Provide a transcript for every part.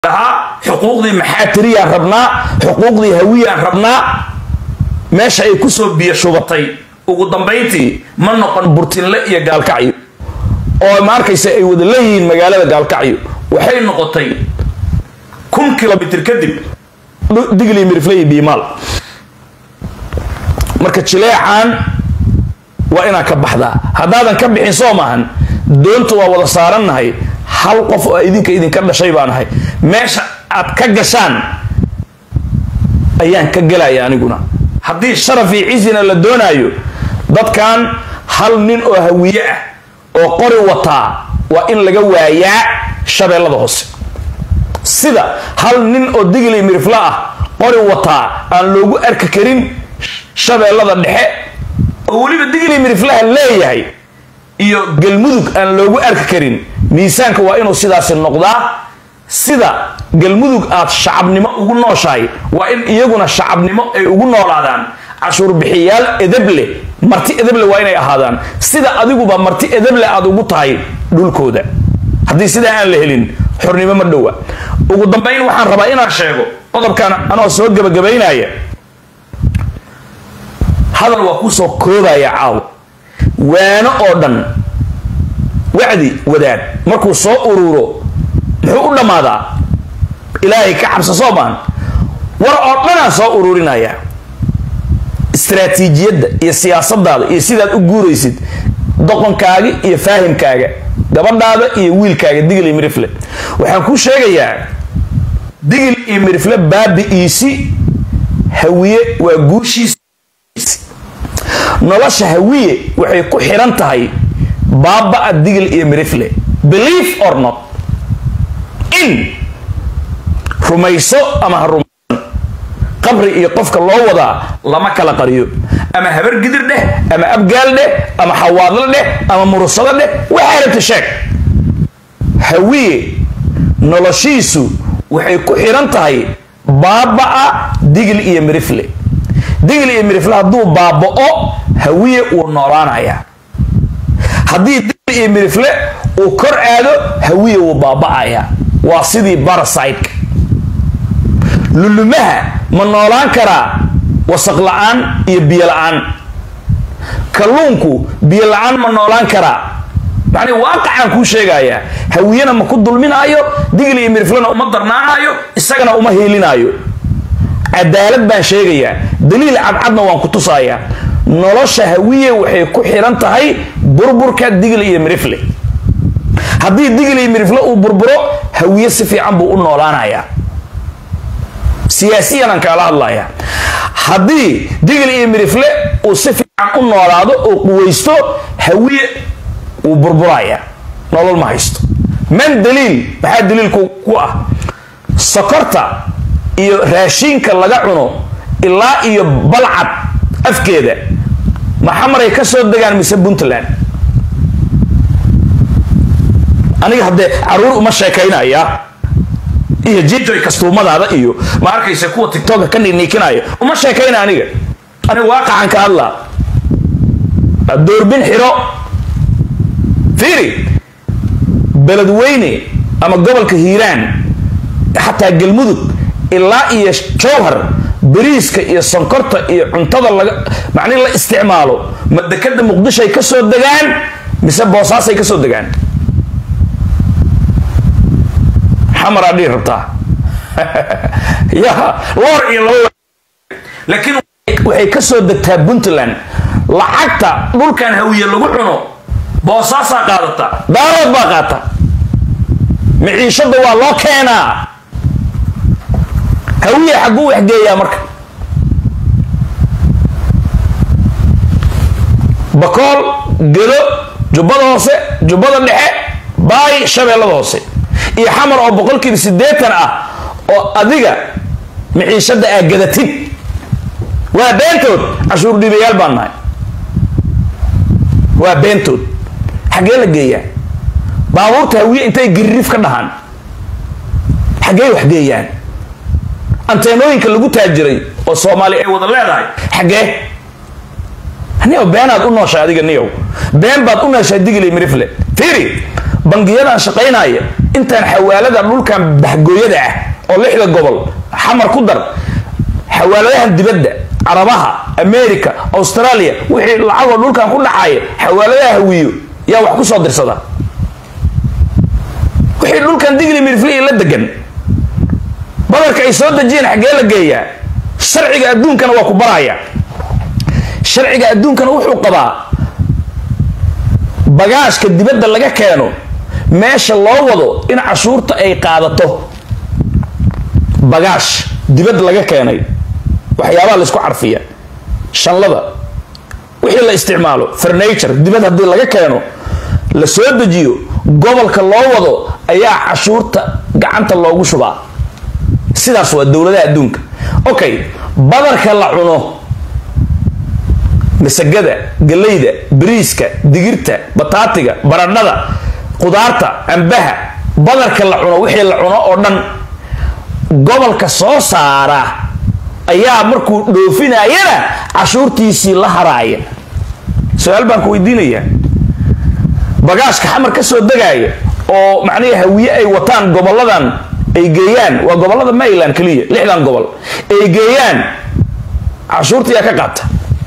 dhahaa xuquuqdii maxaatiriyaan rabnaa xuquuqdii hawiyaan rabnaa meesha ay kusoo biyo shubatay ugu dambayntii ma noqon burtinle iyo gaalkacyo oo ma arkaysa ay wada leeyihiin magaalada gaalkacyo waxay noqotay kun kilomitr kadib digli mirifley biimaal marka jileecaan waa inaan ka baxdaa haddaadan ka bixin soo maahan doonta waa wada saarannahay hal qof oo idinka idinka dhashay baan ahay meesha aad ka gashaan ayaan ka gelaya aniguna haddii sharaf iyo cisina la doonaayo dadkan hal nin oo hawiye ah oo qori wataa waa in laga waayaa shabeellada hoose sida hal nin oo digli mirifla ah qori wataa aan loogu arki karin shabeellada dhexe oo weliba digli miriflaha leeyahay iyo galmudug aan loogu arki karin miisaanka waa inuu sidaasi noqdaa sida galmudug aad shacabnimo ugu nooshahay waa in iyaguna shacabnimo ay ugu noolaadaan cashuurbixiyaal edeble marti edeble waa inay ahaadaan sida adiguba marti edeble aad ugu tahay dhulkooda haddii sidaa aan la helin xornimo ma dhowa ugu dambayn waxaan rabaa inaan sheego qodobkan anoo soo gebagabaynaya hadal waa kusoo koobaya caawo waano oo dhan wacdi wadaad markuu soo ururo muxuu u dhammaadaa ilaahay ka cabsa soo maan war oo dhanaan soo ururinaya istraatiijiyadda iyo siyaasadaada iyo sidaad u guuraysid doqonkaaga iyo faahimkaaga gabadhaada iyo wiilkaaga digil iyo mirifle waxaan kuu sheegayaa digil iyo mirifle baabi'iisi hawiye waa guushiis nolosha hawiye waxay ku xiran tahay baaba-a digil iyo mirifle believe or not in rumayso ama ha rumaysan qabri iyo qofka loo wadaa lama kala qariyo ama habar gidir dheh ama abgaal dheh ama xawaadlo dheh ama murusado dheh waxaa rabta sheeg hawiye noloshiisu waxay ku xiran tahay baaba-a digil iyo mirifle digil iyo mirifle hadduu baaba-o hawiye wuu noolaanayaa haddii digil iyo mirifle uu kor aado hawiye wuu baaba-ayaa waa sidii barasiteka lulumaha ma noolaan karaa wasaq la-aan iyo biyo la-aan kalluunku biyo la-aan ma noolaan karaa macnii waaqacaan kuu sheegayaa hawiyena ma ku dulminaayo digil iyo miriflena uma darnaanaayo isagana uma hiilinaayo cadaalad baan sheegayaa daliil cadcadna waan ku tusayaa nolosha hawiye waxay ku xiran tahay burburka digil iyo mirifle haddii digil iyo mirifle uu burburo hawiye si fiican buu u noolaanayaa siyaasiyan aan kaala hadlaya haddii digil iyo mirifle uu si fiican u noolaado oo quwaysto hawiye wuu burburaya nolol ma haysto man daliil maxaa daliilku ku ah sokorta iyo raashiinka laga cuno ilaa iyo balcad afkeeda maxamaray ka soo degaan mise puntland aniga haddee caruur uma sheekaynaya iyo jijoy kastuumadaada iyo ma arkaysa kuwa tictoka ka niikinayo uma sheekayna aniga aniga waaqacan ka hadlaa doorbin xiro fiiri beledweyne ama gobolka hiiraan xataa galmudug ilaa iyo jowhar bariiska iyo sonkorta iyo cuntada laga macnihi la isticmaalo ma dekada muqdishoay ka soo degaan mise boosaasay ka soo degaan xamaraa dhihi rabtaa ya loor iyo laba laakiin waxay ka soo degtaa puntland lacagta dhulkan hawiye lagu cuno boosaasaa qaadata daalood baa qaata miciishada waa loo keenaa hawiye xagguu waxgeeyaa marka bakool gedo jubbada hoose jubbada dhexe baay shabeellada hoose iyo xamar oo boqolkiiba siddeetan ah oo adiga miciishada aa gadatid waa beentood cashuur dhiibayaal baan nahay waa beentood xaggee la geeyaa baabuurta hawiye intay giririf ka dhahaan xaggee wax geeyaan anteenooyinka lagu taajiray oo soomaali ay wada leedahay xaggee niyow beenaad u nooshay adiga niyow been baad u nooshay digili mirifle fiiri bangiyadan shaqaynaya intaan xawaalada dhulkan bahgooyada ah oo lixda gobol xamar ku dar xawaaladahan dibadda carabaha america australia wixii lacagoo dhulkan ku dhacaya xawaaladaha hawiyo yaa wax ku soo dirsada wixii dhulkan digli mirfli la degan badarka ay soo dejiyeen xaggee la geeyaa sharciga adduunkana waa ku baraya sharciga adduunkana wuxuu qabaa bagaashka dibadda laga keeno meesha loo wado in cashuurta ay qaadato bagaash dibadda laga keenay waxyaabaha laysku carfiya shanlada wixii la isticmaalo furniture dibad haddii laga keeno la soo dejiyo gobolka loo wado ayaa cashuurta gacanta loogu shubaa sidaas waa dowladaha adduunka okay badarka la cuno masagada galeyda bariiska digirta bataatiga baradhada qudaarta cambaha badarka la cuno wixii la cuno oo dhan gobolka soo saara ayaa markuu dhoofinayana cashuurtiisii la haraaya su-aal baan ku weydiinayaa bagaashka xamar ka soo degaaya oo macnihii hawiye ay wataan goboladan ay geeyaan waa gobolada maryland keliya lixdan gobol ay geeyaan cashuurta yaa ka qaata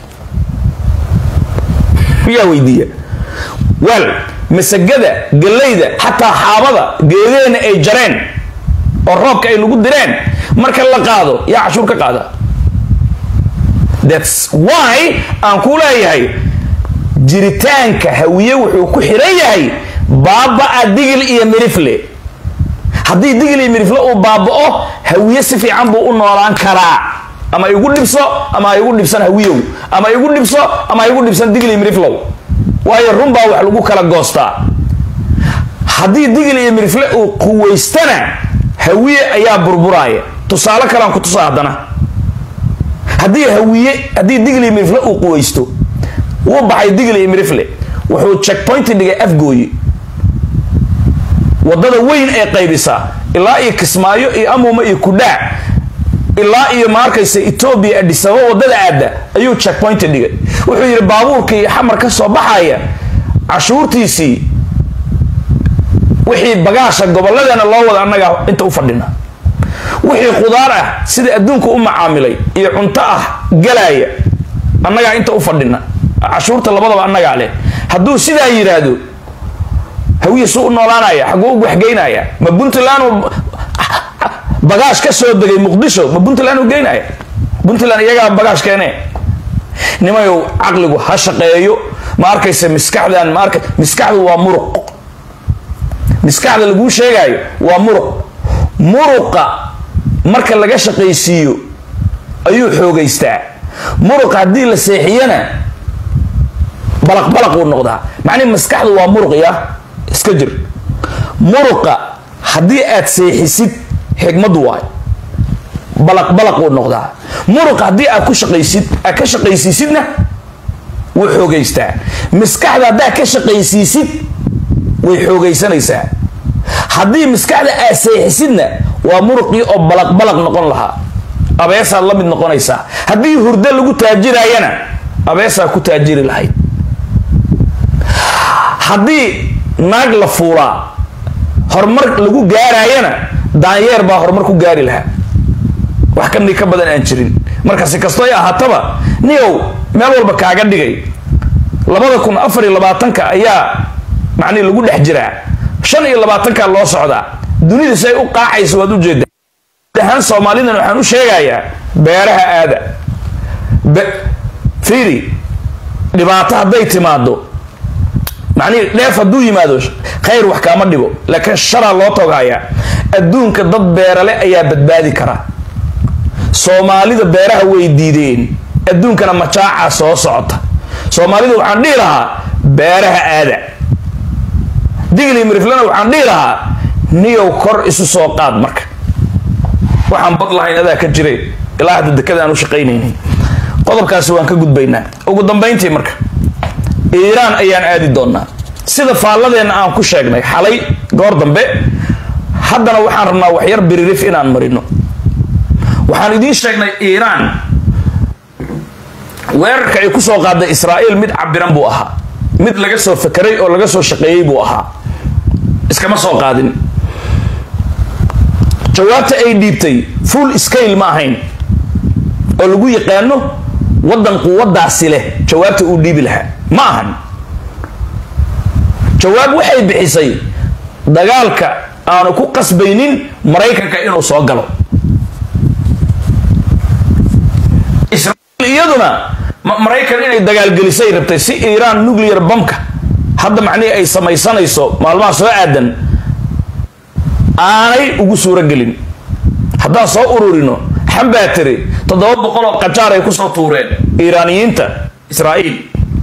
miyaa weydiiya wal masagada galeyda xataa xaabada geedeena ay jareen oo roobka ay nagu direen marka la qaado yaa cashuur ka qaada thats why aan ku leeyahay jiritaanka hawiye wuxuu ku xiran yahay baaba-a digil iyo mirifle haddii digil iyo mirifle uu baaba-o hawiye si fiican buu u noolaan karaa ama igu dhibso ama igu dhibsan hawiyow ama igu dhibso ama igu dhibsan digil iyo miriflow waayo runbaa wax lagu kala goostaa haddii digil iyo mirifle uu quwaystana hawiye ayaa burburaaya tusaale kalean ku tusaa haddana haddii hawiye haddii digil iyo mirifle uu quwaysto wuu baxay digil iyo mirifle wuxuu checkpoint dhigay afgooyi wadada weyn ee qaybisaa ilaa iyo kismaayo iyo amuuma iyo kudhaa ilaa iyo maarkaysa etoobiya adhisaba wadada aada ayuu checkpoint dhigay wuxuu yidhi baabuurkii xamar ka soo baxaya cashuurtiisii wixii bagaasha gobolladeena loo wada annagaa inta u fadhina wixii qudaar ah sida adduunka u macaamilay iyo cunto ah galaaya annagaa inta u fadhina cashuurta labadaba annagaa leh hadduu sidaa yidhaahdo hawiye suu u noolaanaya xaguu u waxgeynaya ma puntland bagaash ka soo degay muqdisho ma puntland u geynaya puntland iyagaa bagaash keene nimayow caqligu ha shaqeeyo ma arkaysa miskaxdan ma arka miskaxdu waa muruq miskaxda laguu sheegaayo waa muruq muruqa marka laga shaqaysiiyo ayuu xoogaystaa muruqa haddii la seexiyana balaq balaq uu noqdaa macnihi maskaxdu waa muruq ya iska jir muruqa haddii aad seexisid xigmadu waay balaq balaq uu noqdaa muruqa haddii aad ku shaqaysid aad ka shaqaysiisidna wuu xoogaystaa maskaxda haddaad ka shaqaysiisid way xoogaysanaysaa haddii maskaxda aad seexisidna waa muruqii oo balaq balaq noqon lahaa abeesaad la mid noqonaysaa haddii hurdo lagu taajirayana abeesaa ku taajiri lahayd haddii naag la fuulaa horumar lagu gaarayana daanyeer baa horumar ku gaari lahaa wax kanii ka badan aan jirin marka si kastoo ay ahaataba niyow meel walba kaaga dhigay labada kun afar iyo labaatanka ayaa macnihi lagu dhex jiraa shan iyo labaatanka loo socdaa dunida si ay u qaacayso waad ujeeda ahaan soomaalidan waxaan u sheegayaa beeraha aada fiiri dhibaato hadday timaado macnihi dheef hadduu yimaado khayr wax kaama dhigo laakiin sharaa loo togayaa adduunka dad beerale ayaa badbaadi kara soomaalida beeraha way diideen adduunkana majaacaa soo socota soomaalida waxaan dhihi lahaa beeraha aada digli miriflana waxaan dhihi lahaa niyow kor isu soo qaad marka waxaan bad lahayn adaa ka jiray ilaa hadda dekada aan u shaqaynaynin qodobkaasi waan ka gudbaynaa ugu dambayntii marka iiraan ayaan aadi doonaa sida faalladeenna aan ku sheegnay xalay goor dambe haddana waxaan rabnaa waxyar biririf inaan marino waxaan idiin sheegnay iiraan weerarka ay kusoo qaaday israa'iil mid cabiran buu ahaa mid laga soo fakeray oo laga soo shaqeeyey buu ahaa iskama soo qaadin jawaabta ay dhiibtay full scale ma ahayn oo lagu yaqaano waddan quwaddaasi leh jawaabta uu dhiibi lahaa ma ahan jawaab waxay bixisay dagaalka aanu ku qasbaynin maraykanka inuu soo galo israa'iil iyaduna maraykan inay dagaalgelisay rabtay si iiraan nuclear bamka hadda macnihii ay samaysanayso maalmaha soo aadan aanay ugu suuro gelin haddaan soo ururino xambaa tiri toddoba boqol oo qajaar ay kusoo tuureen iiraaniyiinta israa'iil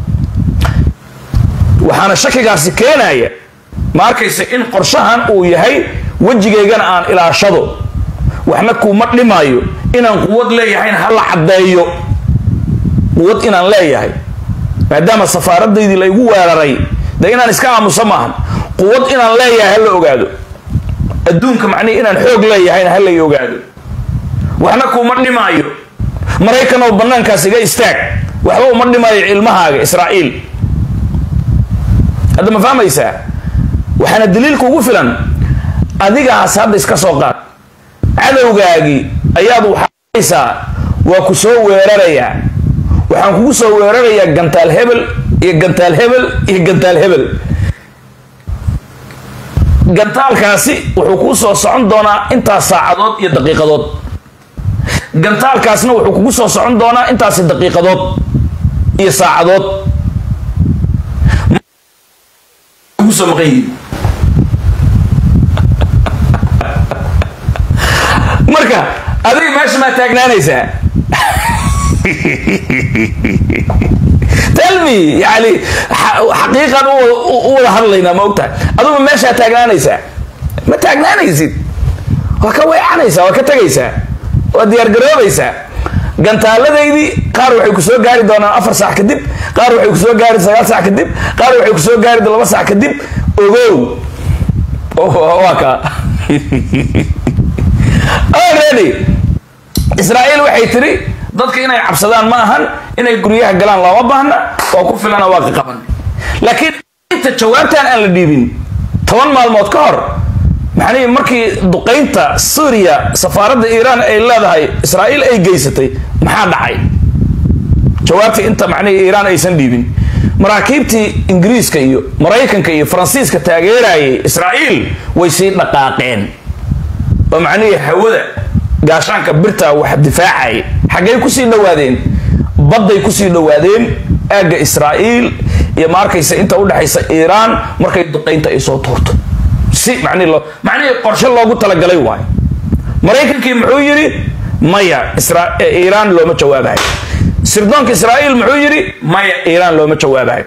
waxaana shakigaasi keenaya ma arkaysa in qorshahan uu yahay wejigaygana aan ilaashado waxna kuuma dhimaayo inaan quwad leeyahayna ha la caddeeyo quwad inaan leeyahay maadaama safaaradaydii laygu weeraray dee inaan iska aamuso maahan quwad inaan leeyahay ha la ogaado adduunka macnihi inaan xoog leeyahayna ha lay ogaado waxna kuuma dhimaayo maraykan oo bannaankaas iga istaag waxba uma dhimaayo cilmahaaga israa'iil hadda ma fahmaysaa waxaana daliilka ugu filan adigaas hadda iska soo qaad cadowgaagii ayaad waxaaysaa waa ku soo weerarayaa waxaan kugu soo weerarayaa gantaal hebel iyo gantaal hebel iyo gantaal hebel gantaalkaasi wuxuu kuu soo socon doonaa intaas saacadood iyo daqiiqadood gantaalkaasna wuxuu kugu soo socon doonaa intaasi daqiiqadood iyo saacadood soo maqan yihiin marka adiga meesha maa taagnaanaysaa telmi yani xaqiiqan u wada hadlaynaa ma ogtahay adugu meeshaa taagnaanaysaa ma taagnaanaysid waa ka weecanaysaa waa ka tegaysaa waa diyaargaroobaysaa gantaaladaydii qaar waxay ku soo gaari doonaan afar saac kadib qaar waxay ku soo gaari sagaal saac kadib qaar waxay ku soo gaari laba saac kadib ogow waa ka already israa'iil waxay tiri dadka inay cabsadaan ma ahan inay guryaha galaan looma baahna oo ku filana waa ka qaban laakiin inta jawaabtan aan la dhiibin toban maalmood ka hor maxanii markii duqaynta suuriya safaaradda iiraan ay leedahay israa'iil ay geysatay maxaa dhacay jawaabtii inta macnihii iiraan aysan dhiibin maraakiibtii ingiriiska iyo maraykanka iyo faransiiska taageerayay israa'iil way sii dhaqaaqeen oo macnihii hawada gaashaanka birta wax difaacay xaggay kusii dhowaadeen badday kusii dhowaadeen aagga israa'iil iyo ma arkaysa inta udhexaysa iiraan markay duqaynta ay soo tuurto si mani loo macnihii qorshe loogu talagalay waayo maraykankii muxuu yidhi maya iiraan looma jawaabayo sirdoonka israa'iil muxuu yidhi maya iiraan looma jawaabayo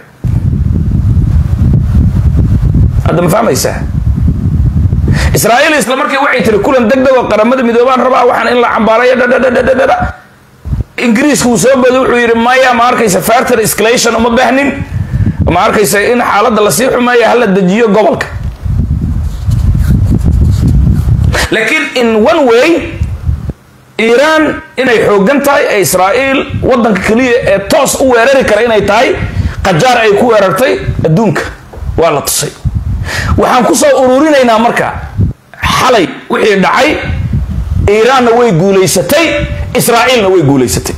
hadda ma fahmaysaa israa'iil isla markii waxay tiri kulan deg deg oo qaramada midoobaan rabaa waxaan in la cambaarayo dhadhadhadhadhadha ingiriiska uu soo booday wuxuu yidhi maya ma arkaysa farter escalation uma baahnin ma arkaysa in xaaladda lasii xumeeya hala dejiyo gobolka laakiin in one way iiraan inay xoogan tahay ee israa'iil waddanka keliya ee toos u weerari kara inay tahay qajaar ay ku weerartay adduunka waa la tusay waxaan ku soo ururinaynaa marka xalay wixii dhacay iiraanna way guulaysatay israa'iilna way guulaysatay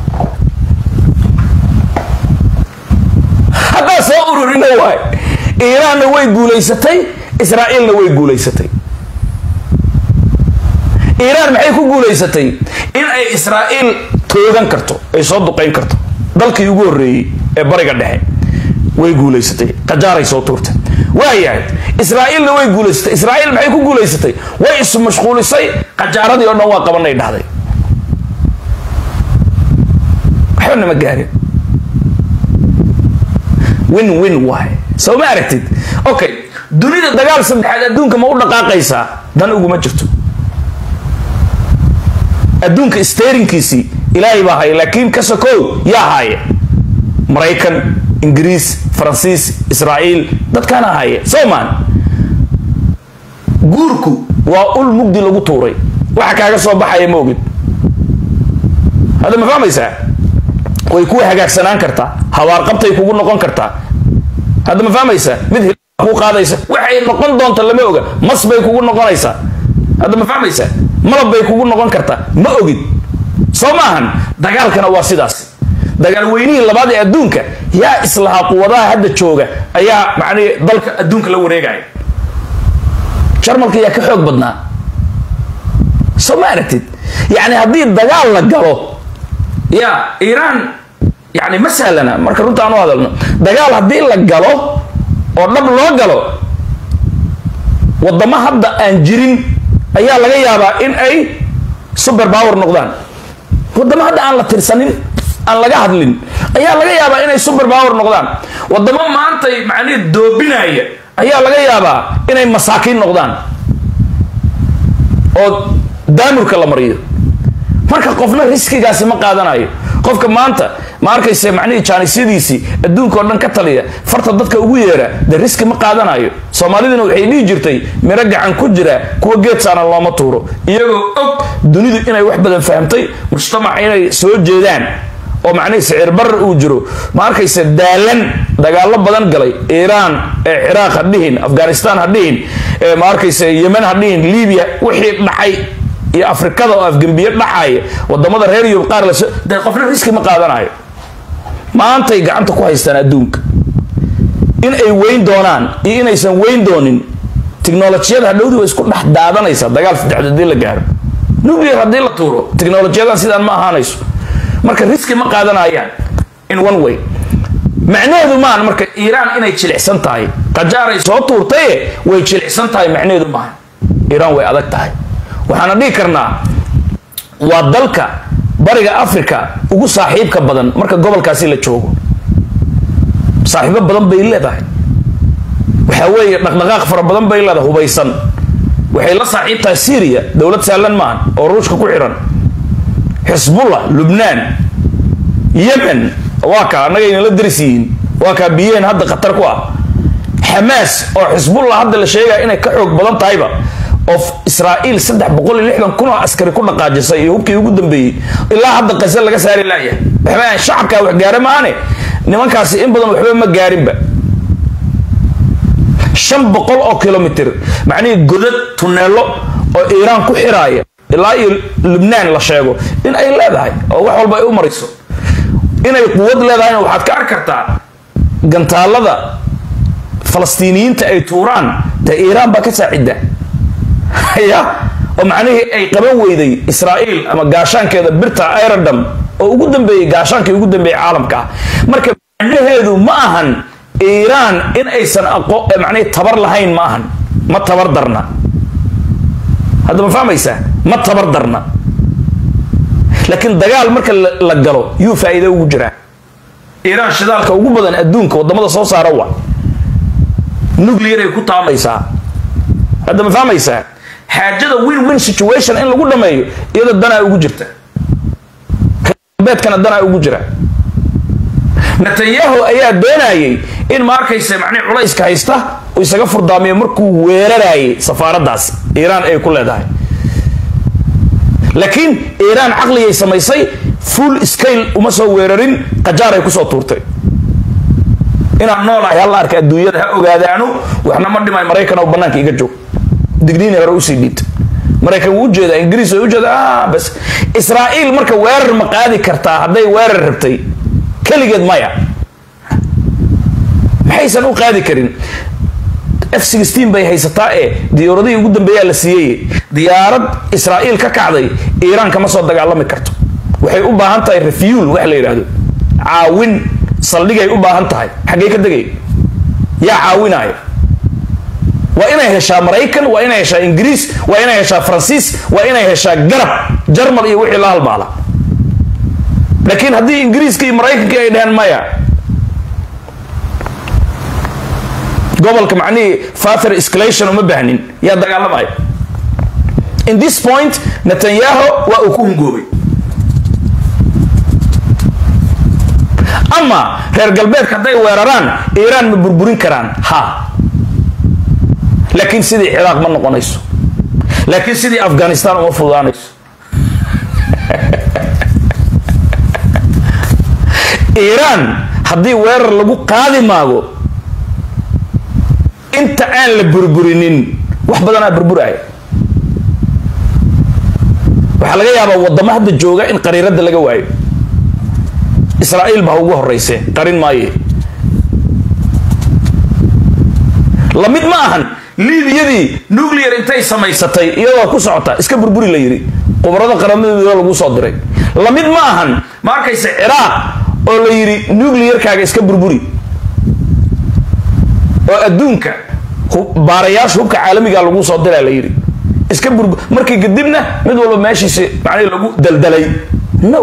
haddaa soo ururina waay iiraanna way guulaysatay israa'iilna way guulaysatay iiraan maxay ku guulaysatay in ay israa'iil toogan karto ay soo duqayn karto dalkii ugu horreeyey ee bariga dhexe way guulaysatay qajaaray soo tuurtay waayahay israa'iilna way guulaysatay israa'iil maxay ku guulaysatay way isu mashquulisay qajaaradii oo dhan waa qabanay dhahday waxba nama gaarin win win waay soo ma aragtid okay dunida dagaal saddexaad adduunka ma u dhaqaaqaysaa dan uguma jirto adduunka sterinkiisii ilaahay baa haya laakiin ka sokow yaa haaye maraykan ingiriis faransiis israa'iil dadkaana haaye soman guurku waa ul mugdi lagu tuuray waxa kaaga soo baxaya ma ogid hadda ma fahmaysaa way kuwa hagaagsanaan kartaa habaarqabtay kugu noqon kartaa hadda ma fahmaysaa mid ku qaadaysa waxay noqon doonta lama oga mas bay kugu noqonaysaa hadda ma fahmaysaa malab bay kugu noqon kartaa ma ogid soo maahan dagaalkana waa sidaas dagaal weynihii labaad ee adduunka yaa islahaa quwadaha hadda jooga ayaa macnihi dalka adduunka la wareegaya jarmalka yaa ka xoog badnaa soo ma aragtid yacni haddii dagaal la galo ya iiraan yani ma sahlana marka runta aan u hadalno dagaal haddii la galo oo dhab loo galo wadamo hadda aan jirin ayaa laga yaabaa in ay super power noqdaan wadamo hadda aan la tirsanin aan laga hadlin ayaa laga yaabaa inay super power noqdaan wadamo maantay macnihi doobinaya ayaa laga yaabaa inay masaakiin noqdaan oo daamurka la mariyo marka qofna riskigaasi ma qaadanayo qofka maanta ma arkayse macnihii jaanisyadiisii adduunka oo dhan ka taliya farta dadka ugu yeera dee riski ma qaadanayo soomaaliduna waxay dhihi jirtay miro gacan ku jira kuwa geed saaran looma tuuro iyagoo og dunidu inay wax badan fahamtay mujtamac inay soo jeedaan oo macnihii sicir barar uu jiro ma arkayse daalan dagaalo badan galay iiraan ee ciraaq ha dhihin afghanistan ha dhihin ma arkayse yemen ha dhihin libiya wixii dhacay iyo afrikada oo afgembiye dhacaya wadamada reer yurub qaar las dee qofna riski ma qaadanayo maantay gacanta ku haystaan adduunka in ay weyn doonaan iyo inaysan weyn doonin tiknolojiyada hadhowdii way isku dhex daadanaysaa dagaal saddexd hadii la gaaro nuclear haddii la tuuro tiknolojiyadan sidaan ma ahaanayso marka riski ma qaadanayaan in one way macnaheedu maahan marka iiraan inay jilicsan tahay qajaaray soo tuurtaye way jilicsan tahay macnaheedu maaha iiraan way adag tahay waxaana dhihi karnaa waa dalka bariga africa ugu saaxiibka badan marka gobolkaasi la joogo saaxiibo badan bay leedahay waxaa weeye dhaqdhaqaaq fara badan bay leedahay hubaysan waxay la saaxiib tahay syria dowlad saalan maahan oo ruushka ku xiran xisbullah lubnaan yemen waa kaa annaga aynala daris yihiin waa kaa biyaheen hadda khatar ku ah xamaas oo xisbullah hadda la sheegaya inay ka xoog badan tahayba oo israa'iil saddex boqol iyo lixdan kun oo askari ku dhaqaajisay iyo hubkii ugu dambeeyey ilaa hadda qase laga saari laayahay waxba aan shacabkaa wax gaara maahane nimankaasi in badan waxba ma gaarinba shan boqol oo kilomitr macnihii godad tuneelo oo iiraan ku xiraaya ilaa iyo lubnaan la sheego in ay leedahay oo wax walba ay u marayso inay quwad leedahayna waxaad ka arki kartaa gantaalada falastiiniyiinta ay tuuraan dee iiraan baa ka saacidda ya oo macnihii ay qaban weyday israa'iil ama gaashaankeeda birta irodam oo ugu dambeeyey gaashaankii ugu dambeeyey caalamka ah marka macnaheedu ma ahan iiraan in aysan aqo macnihii tabar lahayn ma ahan ma tabar darna hadda ma fahmaysaa ma tabar darna laakiin dagaal marka la galo yuu faa'iido ugu jiraa iiraan shidaalka ugu badan adduunka wadamada soo saara wa nuclear ay ku taamaysaa hadda ma fahmaysaa xaajada win win situation in lagu dhameeyo iyada danaa ugu jirta beedkana danaa ugu jira netanyahu ayaa doonayay in ma arkaysa macnihi culayska haysta uu isaga furdaamiyo markuu weerarayay safaaraddaasi iiraan ay ku leedahay laakiin iiraan caqligay samaysay full scale uma soo weerarin qajaaray kusoo tuurtay inaan noolahay halla arka adduunyada ha ogaadaanu waxna ma dhimay maraykan oo bannaanka iga joog digniini hore usii dhiibta maraykan wuu ujeedaa ingiriis way ujeeda bas israa'iil marka weerar ma qaadi kartaa hadday weerar rabtay keligeed maya maxaysan u qaadi karin f sixteen bay haysataa ee diyaaradihii ugu dambeeyaa la siiyey diyaarad israa'iil ka kacday iiraan kama soo dagaalami karto waxay u baahan tahay refuel wax la yidhaahdo caawin saldhigay u baahan tahay xaggee ka degay yaa caawinaayo waa inay heshaa maraykan waa inay heshaa ingiriis waa inay heshaa faransiis waa inay heshaa garab jarmal iyo wixii la halmaala laakiin haddii ingiriiska iyo maraykankii ay dhaheen maya gobolka macnihii father escalation uma baahnin yaa dagaalamaya in this point netanyahu waa uu ku hungoobay ama reer galbeedka hadday weeraraan iiraan ma burburin karaan ha laakiin sidii ciraaq ma noqonayso laakiin sidii afghanistan uma fududaanayso iiraan haddii weerar lagu qaadi maago inta aan la burburinin wax badanaa burburaya waxaa laga yaabaa wadamo hadda jooga in qariirada laga waayo israa'iil baa ugu horeyse qarin maaye lamid ma ahan liibiyadii nuclear intay samaysatay iyadoo ku socota iska burburi la yidhi qubarada qaramadooda lagu soo diray lamid ma ahan ma arkayse ciraaq oo la yidhi nuclearkaaga iska burburi oo adduunka baarayaasha hubka caalamiga lagu soo diraa la yidhi iska burbur markii kadibna mid walba meeshiisa macnihi lagu daldalay no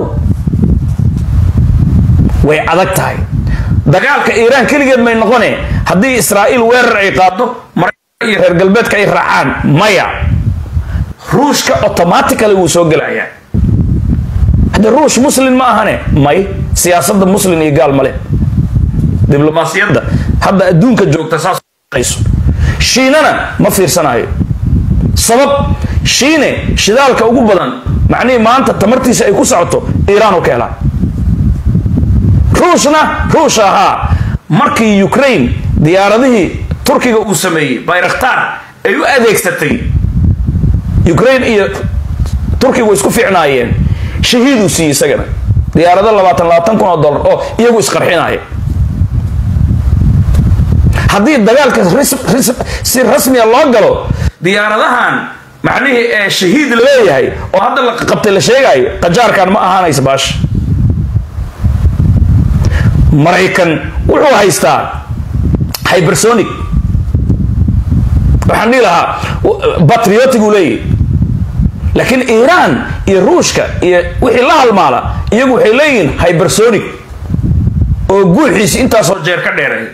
way adag tahay dagaalka iiraan keligeed may noqone haddii israa'iil weerar ay qaado maraykanka iyo reer galbeedka ay raacaan maya ruushka automatically wuu soo gelayaa hadde ruush muslin ma ahane may siyaasadda muslin iyo gaal male diblomaasiyadda hadda adduunka joogta saas shiinana ma fiirsanayo sabab shiine shidaalka ugu badan macnihii maanta tamartiisa ay ku socoto iiraan u ka helaa ruushna ruush ahaa markii ukraine diyaaradihii turkiga uu sameeyey bayraktar ay u adeegsatay ukraine iyo turkiga way isku fiicnaayeen shahiiduu siiyey isagana diyaarado labaatan labaatan kun oo dollar oo iyagu isqarxinaya haddii dagaalka si rasmiya loo galo diyaaradahan macnihii ee shahiid la leeyahay oo hadda la qabtay la sheegayo qajaarkan ma ahaanaysa baasha maraykan wuxuu haystaa hybersonic waxaan dhihi lahaa batriotic uu leeyahy laakiin iiraan iyo ruushka iyo wixii la halmaala iyagu waxay leeyihiin hybersonic oo guuxiisi intaasoo jeer ka dheeray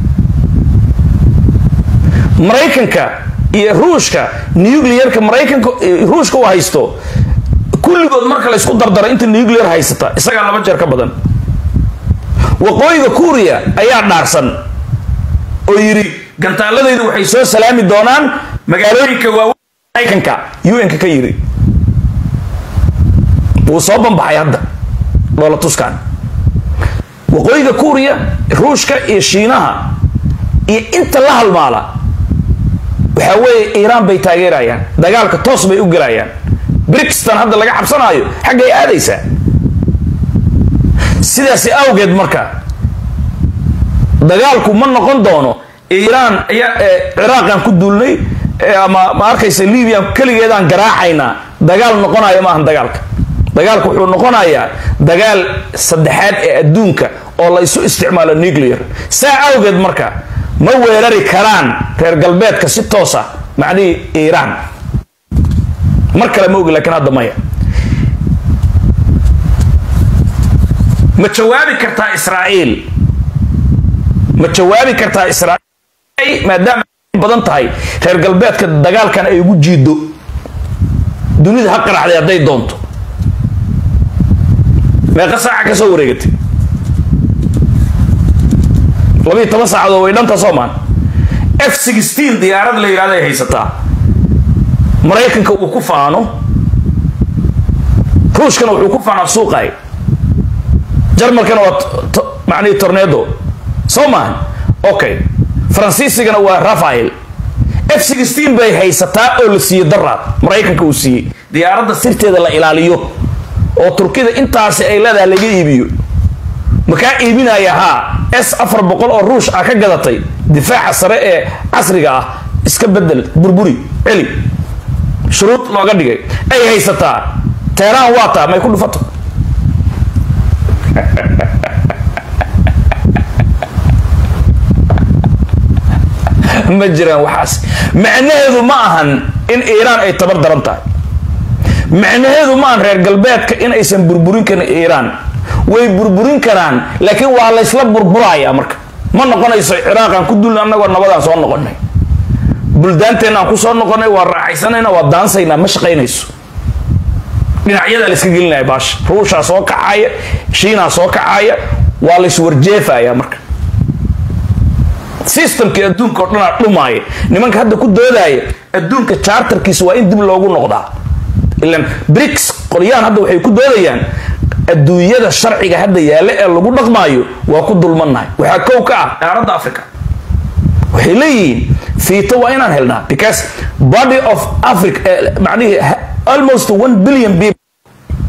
maraykanka iyo ruushka nuclearka maraykanka ruushka uu haysto kulligood marka la isku dardaro inta nuclear haysata isagaa laba jeer ka badan waqooyiga kuuriya ayaa dhaarsan oo yidhi gantaaladaydu waxay soo salaami doonaan magaalooyinka waaweyn maraykanka un-ka ka yidhi wuu soo bambaxay hadda loola tuskaan waqooyiga kuuriya ruushka iyo shiinaha iyo inta la halmaala waxaa weeye iiraan bay taageerayaan dagaalka toos bay u gelayaan brixton hadda laga cabsanaayo xaggay aadaysaa sidaasi awgeed marka dagaalku ma noqon doono iiraan ayaa ciraaqaan ku duulnay ama ma arkaysa libiyan keligeedaan garaacaynaa dagaal noqonaya maahan dagaalka dagaalku wuxuu noqonayaa dagaal saddexaad ee adduunka oo la isu isticmaalo nuclear saa awgeed marka ma weerari karaan reer galbeedka si toos ah macnihii iiraan mar kale ma ogi lakiin hadda maya ma jawaabi kartaa israa'iil ma jawaabi kartaa israa'iil maadaama ay badan tahay reer galbeedka dagaalkan ay ugu jiido dunida ha qaraxday hadday doonto meeqa saaca ka soo wareegatay labiiyo toban saacadood way dhanta soomaan f sixteen diyaarad la yidhahdo ay haysataa maraykanka uu ku faano ruushkana wuxuu ku faanaa suuqay jarmalkana waa macnihii tornedo soo maahan okay faransiisigana waa rafael f sixteen bay haysataa oo la siiyey daraad maraykanka uu siiyey diyaaradda sirteeda la ilaaliyo oo turkida intaasi ay leedahay laga iibiyo makaa iibinaya haa s afar boqol oo ruush ah ka gadatay difaaca sare ee casriga ah iska bedel burburi celi shuruud looga dhigay ay haysataa teeraan waa taa may ku dhufato ma jiraan waxaas macnaheedu ma ahan in iiraan ay tabar daran tahay macnaheedu ma ahan reer galbeedka in aysan burburin karin iiraan way burburin karaan laakiin waa laysla burburaya marka ma noqonayso ciraaqaan ku dulna annagoo nabadaan soo noqonay buldaanteenaan ku soo noqonay waa raaxaysanayna waa daansaynaa ma shaqaynayso dhinacyadaa la iska gelinaya baasha ruushaa soo kacaya shiinaa soo kacaya waa layswarjeefaya marka systemkii adduunka oo dhanaa dhumaaya nimanka hadda ku doodaya adduunka charterkiisa waa in dib loogu noqdaa ilan brics qolyahan hadda waxay ku doodayaan adduunyada sharciga hadda yaalla ee lagu dhaqmaayo waa ku dulmannahay waxaa kow ka ah qaaradda africa waxay leeyihiin fiito waa inaan helnaa because body of africa macnihii almost one billion people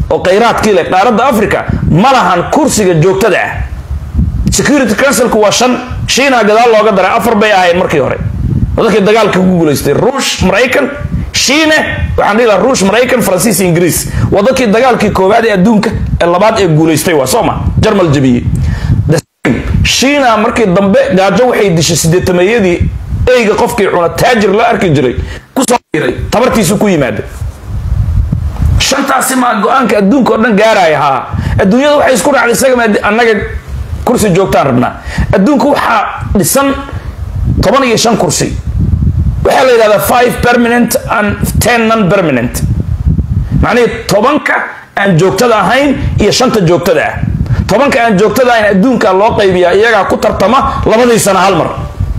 oo khayraadkii leh qaaradda africa ma lahan kursiga joogtada ah security councilku waa shan shiina gadaal looga daray afar bay ahayd markii hore dadkii dagaalka ku guulaystay ruush maraykan shiine waxaan dhihi lahaa ruush maraykan faransiis ingiriis waa dadkii dagaalkii koowaad ee adduunka ee labaad ee guulaystay waa sooma jarmal jabiyey shiina markii dambe gaajo waxay dishay sideetameeyadii eyga qofkii cuna taajir la arki jiray kusoo iray tabartiisu ku yimaada shantaasi maa go-aanka adduunka oo dhan gaaraya haa adduunyada waxay isku raacday isaga annaga kursi joogtaan rabnaa adduunka waxaa dhisan toban iyo shan kursi waxaa la yidhahdaa five permanent and ten non permanent macnihii tobanka aan joogtada ahayn iyo shanta joogtada ah tobanka aan joogtada ahayn adduunka loo qaybiyaa iyagaa ku tartama labadii sana hal mar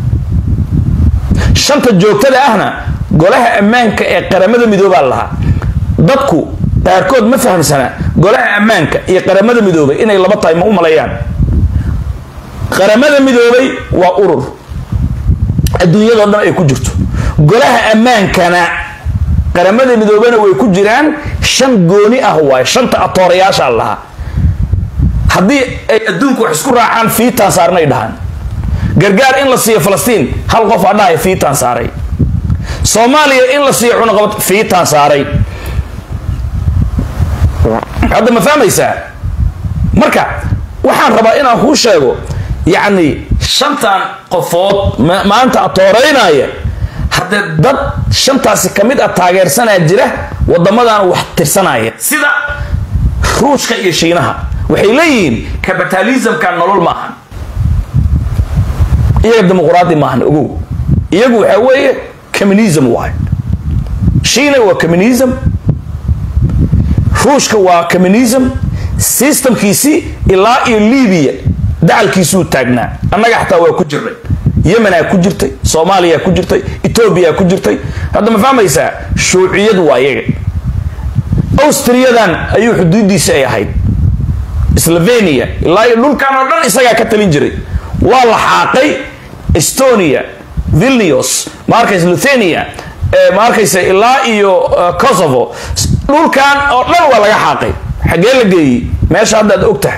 shanta joogtada ahna golaha ammaanka ee qaramada midoobaa lahaa dadku qaarkood ma fahamsana golaha ammaanka iyo qaramada midoobay inay laba tahay ma u maleeyaan qaramada midoobay waa urur adduunyadao dhan ay ku jirto golaha ammaankana qaramada midoobana way ku jiraan shan gooni ah waaye shanta atoorayaasha lahaa haddii ay adduunku wax isku raacaan fiitaan saarnay dhahaan gargaar in la siiyo falastiin hal qof aa dhahay fiitaan saaray soomaaliya in la siiyo cunaqabad fiitaan saaray hadda ma fahmaysaa marka waxaan rabaa inaan kuu sheego yacni shantan qofood maanta atooreynaya haddee dad shantaasi ka mid ah taageersanaa jira wadamadan wax tirsanaya sida ruushka iyo shiinaha waxay leeyihiin capitalismka nolol ma ahan iyaga dimuquraadi maahan ogow iyagu waxaa weeye communism waay shiina waa communism ruushka waa communism systemkiisii ilaa iyo libiya dacalkiisuu taagnaa annaga xataa waa ku jirnay yemenaa ku jirtay soomaaliya ku jirtay etoobiya ku jirtay hadda ma fahmaysaa shuuciyad waa iyaga austriyadan ayuu xuduudiisi ay ahayd slovenia ilaa iyo dhulkan oo dhan isagaa ka talin jiray waa la xaaqay estonia vilnius ma arkaysa luthania ma arkaysa ilaa iyo kosovo dhulkan oo dhan waa laga xaaqay xaggee la geeyey meesha hadda ad og tahay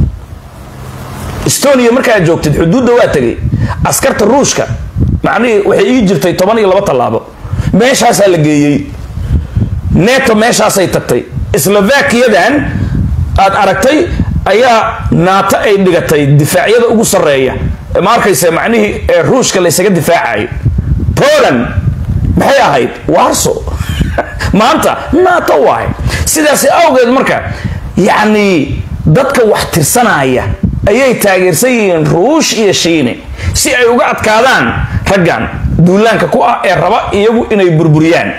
estonia markaad joogtid xuduudda waa tegay askarta ruushka macnihii waxay ii jirtay toban iyo laba tallaabo meeshaasaa la geeyey neto meeshaasay tagtay slovakiyadan aad aragtay ayaa naato ay dhigatay difaacyada ugu sarreeya ma arkaysa macnihii ee ruushka laysaga difaacayo poland maxay ahayd warso maanta naato waay sidaas awgeed marka yacni dadka wax tirsanaya ayay taageersan yihiin ruush iyo shiine si ay uga adkaadaan raggan duulaanka ku ah ee raba iyagu inay burburiyaan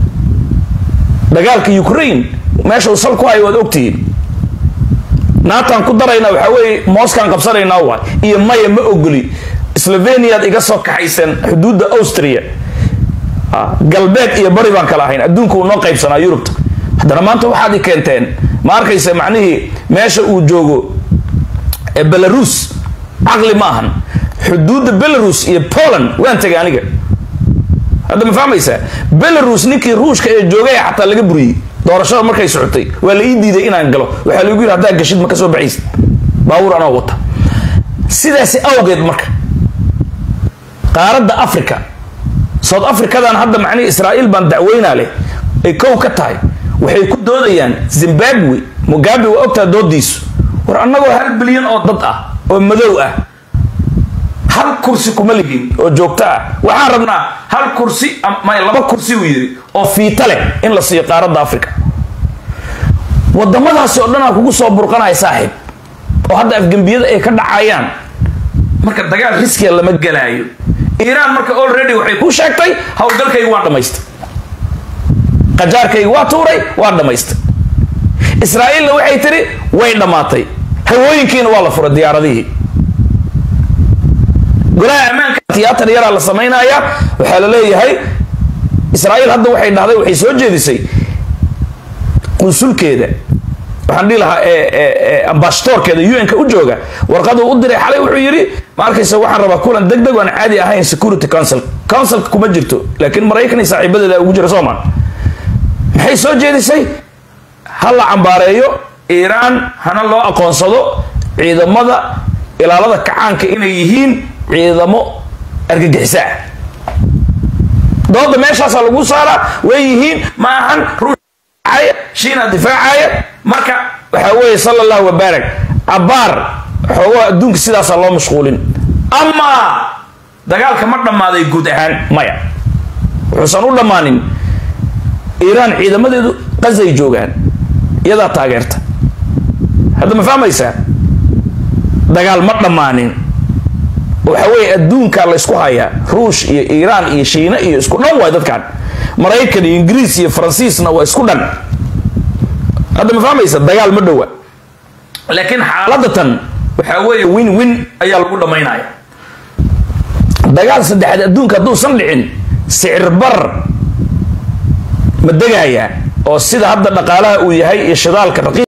dagaalka ukraine meesha uu sal ku hayo waad ogtihiin naataan ku darayna waxaa weeye mooskaan qabsanaynaa waay iyo maya ma ogoli sloveniaad iga soo kaxayseen xuduudda austria galbeed iyo bari baan kala ahayn adduunka uu noo qaybsanaa yurubta haddana maanta waxaad i keenteen ma arkaysa macnihii meesha uu joogo belarus caqli ma ahan xuduudda belarus iyo poland waan tegay aniga hadda ma fahmaysaa belarus ninkii ruushka ee joogay xataa laga buriyey doorashada markay socotay waa la ii diiday inaan galo waxaa lagu yidhi haddaa gashid ma ka soo baxaysid baabuur anoo wata sidaasi awgeed marka qaaradda africa south africadan hadda macnihii israa'iil baan dacweynaa leh ay kow ka tahay waxay ku doodayaan zimbabwe mugabe waa ogtaa doodiisu war annagoo hal bilyan oo dad ah oo madow ah hal kursi kuma ligin oo joogto ah waxaan rabnaa hal kursi may laba kursi uu yidhi oo fiita leh in la siiyo qaaradda africa wadamadaasi oo dhanaa kugu soo burqanaya saaxiib oo hadda afgembiyada ay ka dhacayaan marka dagaal riskiya lama gelaayo iiraan marka already waxay ku sheegtay howlgalkayga waan dhamaystay qajaarkayga waa tuuray waa dhamaystay israa'iilna waxay tidhi way dhammaatay hawooyinkiina waa la furay diyaaradihii golaha ammaanka tiyaatar yaraa la samaynayaa waxaa la leeyahay israa'iil hadda waxay dhahday waxay soo jeedisay qunsulkeeda waxaan dhihi lahaa ambassadorkeeda un-ka u jooga warqaduu u diray xalay wuxuu yidhi ma arkaysa waxaan rabaa kulan deg deg aan caadi ahayn security council councilka kuma jirto laakiin maraykan iyo saaxiibadeeda ugu jira soomaan maxay soo jeedisay ha la cambaareeyo iiraan hana loo aqoonsado ciidamada ilaalada kacaanka inay yihiin ciidamo argagixisaa dooda meeshaasaa lagu saaraa way yihiin ma ahan ruushaya shiina difaacaya marka waxaa weeye sala allahu wabaarak cabaar xoogaha adduunka sidaasaa loo mashquulin amaa dagaalka ma dhammaaday guud ahaan maya wuxuusan u dhammaanin iiraan ciidamadeedu qazay joogaan iyadaa taageerta hadda ma fahmaysaa dagaal ma dhammaanin waxa weeye adduunkaa la ysku hayaa ruush iyo iiraan iyo shiina iyo isku dhan waay dadkan maraykan iyo ingiriis iyo faransiisna waa isku dhan hadda ma fahmaysa dagaal ma dhowa laakiin xaaladatan waxaa weeye win win ayaa lagu dhammaynaya dagaal saddexaad adduunka hadduusan dhicin sicir bar ma degayaa oo sida hadda dhaqaalaha uu yahay iyo shidaalka